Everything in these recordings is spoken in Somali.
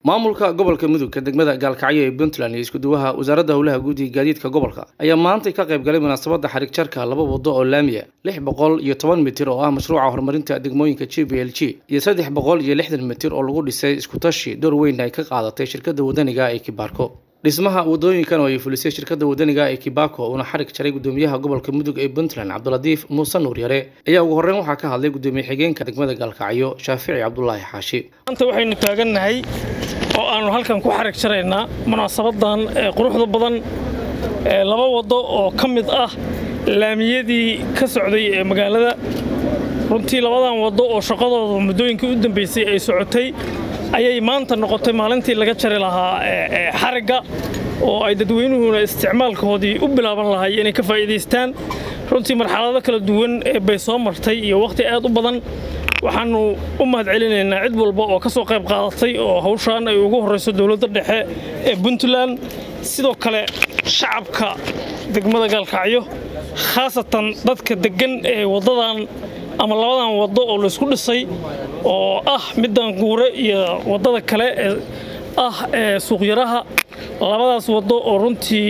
maamulka gobolka mudug degmada gaalkacyo ee puntland iyo iskuduwaha wasaaradda howlaha guud iyo gaadiidka gobolka ayaa maantay ka qayb galay munaasabadda xarig jarka laba wado oo laamiya lix boqol iyo toban mitir oo ah mashruuca horumarinta degmooyinka g b l g iyo saddex boqol iyo lixdan mitir oo lagu dhisay iskutashi door weyn ay ka qaadatay shirkadda wadaniga ee kibaarko dhismaha wadooyinkan oo ay fulisay shirkadda wadaniga ee kibako uuna xarig jaray gudoomiyaha gobolka mudug ee puntland cabdilatiif muuse nuur yare ayaa ugu horreyn waxaa ka hadlay gudoomiye xigeenka degmada gaalkacyo shaafici cabdulaahi xaashi maanta waxaynu taagannahay oo aannu halkan ku xarig jaraynaa munaasabadan quruxda badan laba waddo oo ka mid ah laamiyadii ka socday ee magaalada runtii labadan waddo oo shaqadooda muddooyinkii u dambaysay ay socotay ayay maanta noqotay maalintii laga jari lahaa xarigga oo ay dadweynuhuna isticmaalkoodii u bilaaban lahay inay ka faa'iidaystaan runtii marxalado kala duwan bay soo martay iyo wakhti aad u badan waxaannu u mahad celinaynaa cid walba oo ka soo qayb qaadatay oo hawshaan ay ugu horrayso dowladda dhexe ee puntland sidoo kale shacabka degmada gaalkacyo khaasatan dadka deggan ee waddadan ama labadan waddo oo laysku dhisay oo ah middan guure iyo waddada kale ee ah ee suuqyaraha labadaas waddo oo runtii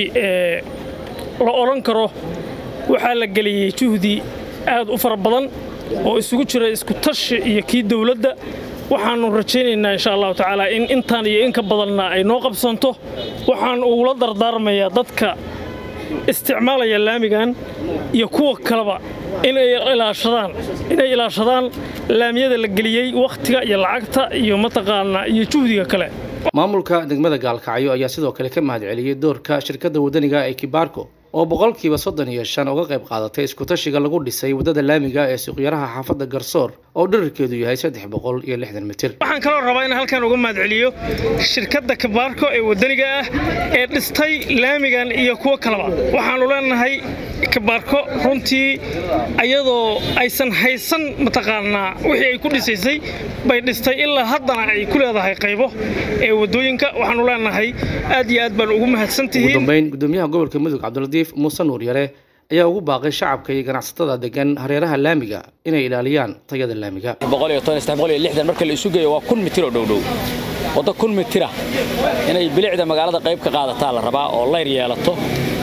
la odhan karo waxaa la geliyey juhdi aad u fara badan oo isugu jira isku tashi iyo kii dowladda waxaannu rajaynaynaa insha allahu tacaala in intaan iyo in ka badanna ay noo qabsanto waxaan ugula dardaarmayaa dadka isticmaalaya laamigan iyo kuwa kaleba inay ilaashadaan inay ilaashadaan laamiyada la geliyey wakhtiga iyo lacagta iyo mataqaanaa iyo juhdiga kale maamulka degmada gaalkacyo ayaa sidoo kale ka mahad celiyey doorka shirkadda wadaniga ee kibaarko oo boqolkiiba soddon iyo shan uga qayb qaadatay iskutashiga lagu dhisay waddada laamiga ee suuqyaraha xaafadda garsoor oo dherarkeedu yahay saddex boqol iyo lixdan mitir waxaan kaloo rabaa in halkan uga mahad celiyo shirkadda kibaarko ee wadaniga ah ee dhistay laamigan iyo kuwo kaleba waxaannu leenahay kibaarko runtii ayadoo aysan haysan mataqaanaa wixii ay ku dhisaysay bay dhistay ilaa haddana ay ku leedahay qaybo ee waddooyinka waxaannu leenahay aad iyo aad baan ugu mahadsantihiin ugu dambayn gudoomiyaha gobolka mudug cabdilatiif muuse nuur yare ayaa ugu baaqay shacabka iyo ganacsatada degan hareeraha laamiga inay ilaaliyaan tayada laamiga marka la isu geeyo waa kun mitir oo dhowdhow waddo kun mitira inay bilicda magaalada qayb ka qaadataa la rabaa oo layr yeelato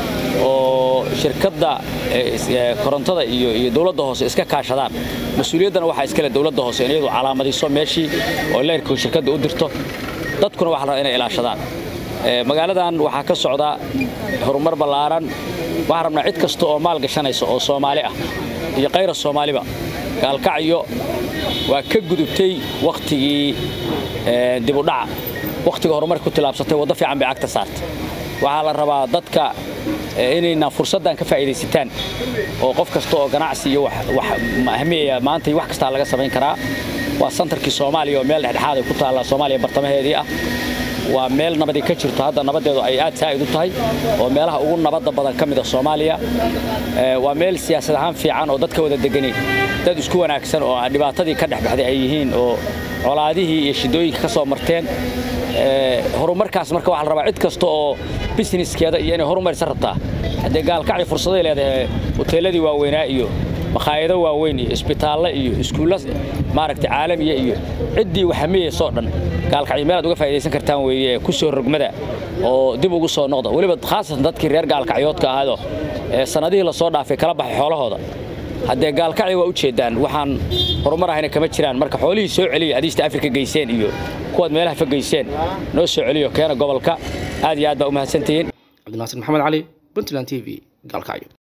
oo shirkadda korontada iyo dowladda hoose iska kaashadaan mas-uuliyaddana waxaa iskale dowladda hoose in iyadu calaamadiso meeshii oo layrka shirkadda u dirto dadkuna waxa la rabaa inay ilaashadaan magaaladan waxaa ka socda horumar ballaaran waxaan rabnaa cid kasta oo maal gashanaysa oo soomaali ah iyo kayra soomaaliba gaalkacyo waa ka gudubtay wakhtigii dibudhaca wakhtiga horumarka ku tilaabsatay waddo fiican bay cagta saartay waxaa la rabaa dadka inayna fursaddan ka faa'iidaysataan oo qof kasta oo ganacsi iyo ahmiyaya maanta wax kastaa laga samayn karaa waa santarkii soomaaliya oo meel dhexdhexaad ay ku taallaa soomaaliya bartamaheedii ah waa meel nabadii ka jirto hadda nabaddeedu ay aad saa'id u tahay oo meelaha ugu nabadda badan ka mida soomaaliya waa meel siyaasad ahaan fiican oo dadka wada degani dad isku wanaagsan oo dhibaatadii ka dhexbaxday ay yihiin oo colaadihii iyo shidooyinka ka soo marteen horumarkaas marka waxaa la rabaa cid kasta oo businesskeeda iyo inay horumarisa rabtaa haddee gaalkacyo fursaday leedahay hoteelladii waaweynaa iyo makhaayado waaweyn iyo isbitaalle iyo iskuulla maaragtay caalamiya iyo ciddii waxamiyaysoo dhan gaalkacyo meelaad uga faa'idaysan kartaan weeye ku soo rogmada oo dib ugu soo noqda weliba khaasatan dadkii reer gaalkacyoodka ahaadoo sannadihii la soo dhaafay kala baxay xoolahooda haddee gaalkacyo waa u jeeddaan waxaan horumar ahayna kama jiraan marka xoolihii soo celiya adiista afrika geyseen iyo kuwaad meelaha fa geyseen noo soo celiyo keena gobolka aad iyo aad baa u mahadsantihiin cabdinaasir maxamed cali puntland t v gaalkacyo